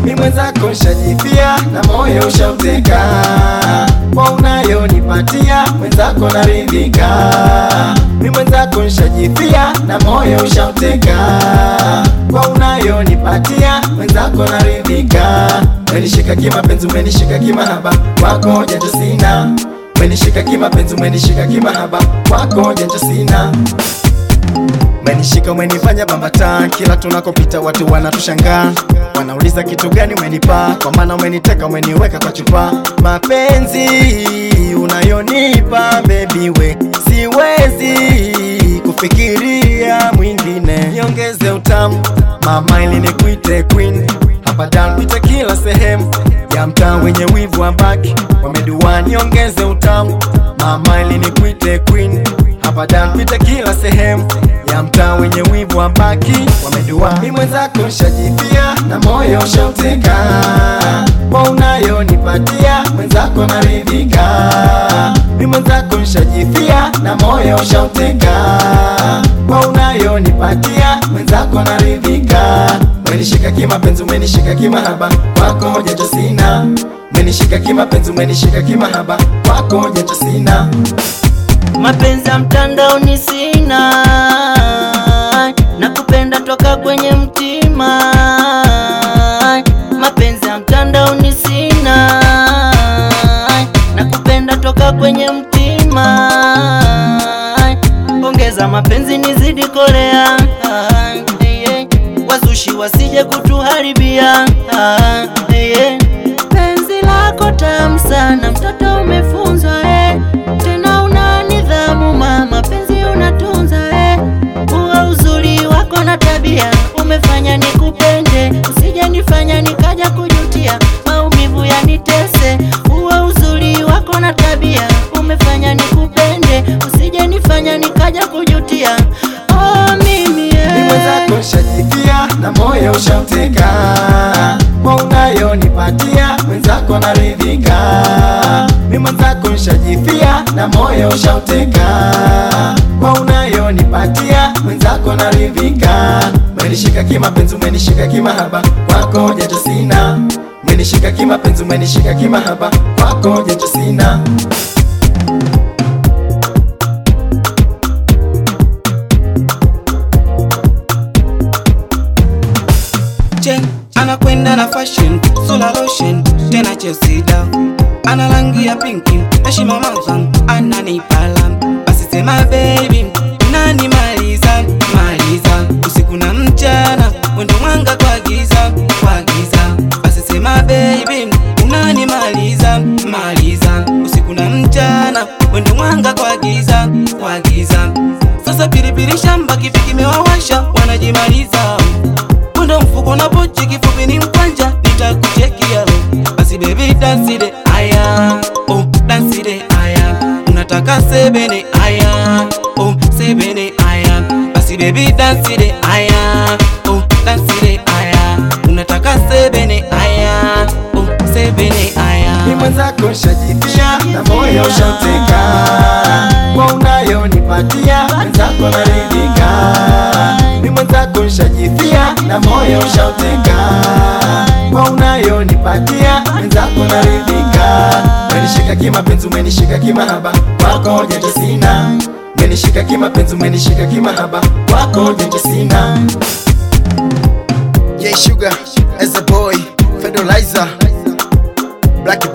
mi mwenzako nshajipia na moyo ushauteka kwa unayonipatia mwenzako naridhika mi mwenzako nshajipia na moyo ushauteka kwa unayonipatia mwenzako naridhika umenishika kimapenzi umenishika kimahaba kwako janja sina umenishika kimapenzi umenishika kimahaba kwako janja sina Umenishika umenifanya bambata, kila tunakopita watu wanatushangaa, wanauliza kitu gani umenipa, kwa maana umeniteka umeniweka kwa chupa. Mapenzi unayonipa baby we, siwezi kufikiria mwingine, niongeze utamu mama, ili nikuite queen hapa down, pita kila sehemu ya mtaa wenye wivu wa baki wamedua, niongeze utamu mama, ili nikuite queen hapa down, pita kila sehemu ya mtaa wenye wivu wa baki wamedua. Mi mwenzako nshajipia na moyo ushauteka, kwa unayonipatia mwenzako naridhika. Mi mwenzako nshajipia na moyo ushauteka, kwa unayonipatia mwenzako naridhika. Umenishika kimapenzi, umenishika kimahaba, kwako janja sina. Umenishika kimapenzi, umenishika kimahaba, kwako janja sina. Mapenzi ya mtandaoni sina, nakupenda toka kwenye mtima. Mapenzi ya mtandaoni sina, nakupenda toka kwenye mtima. Ongeza mapenzi nizidi kolea, wazushi wasije kutuharibia. Penzi lako tamu sana, mtoto umefunzwa eh. Tena una nidhamu mama, penzi unatunza eh. Uwa uzuri wako na tabia umefanya nikupende, usije nifanya nikaja kujutia, maumivu yanitese. Uwa uzuri wako na tabia umefanya nikupende, usije nifanya nikaja kujutia. Oh, mimi eh. Ni mwenzako nshajipia na moyo ushauteka, kwa unayonipatia mwenzako naridhika. Mi mwenzako nshajipia na moyo ushauteka, kwa unayonipatia mwenzako naridhika. Umenishika kimapenzi, umenishika kimahaba, kwako janja sina. Umenishika kimapenzi, umenishika kimahaba, kwako janja sina. Chen anakwenda na fashion solar lotion tena Chelsea down ana rangi ya pinki heshima manzan ananipala basi sema baby nani maliza maliza usiku na mchana wendo mwanga kwa giza kwa giza basi sema baby unani maliza maliza usiku na mchana wendo mwanga kwa giza kwa giza sasa pilipili shamba kipi kimewawasha wanajimaliza Mwendo mfuko na pochi kifupi ni mkwanja nitakuchekia lo basi baby dance it aya oh dance it aya unataka sebene aya oh sebene aya basi baby dance it aya oh dance it aya unataka sebene aya oh sebene aya Ni mwenzako nshajipia na moyo ushauteka, kwa unayonipatia mwenzako naridhika. Ni mwenzako nshajipia na moyo ushauteka, kwa unayonipatia mwenzako naridhika. Umenishika kimapenzi, umenishika kimahaba, kwako janja sina. Umenishika kimapenzi, umenishika kimahaba, kwako janja sina. Yeah, sugar as a boy, Fedolizer, Black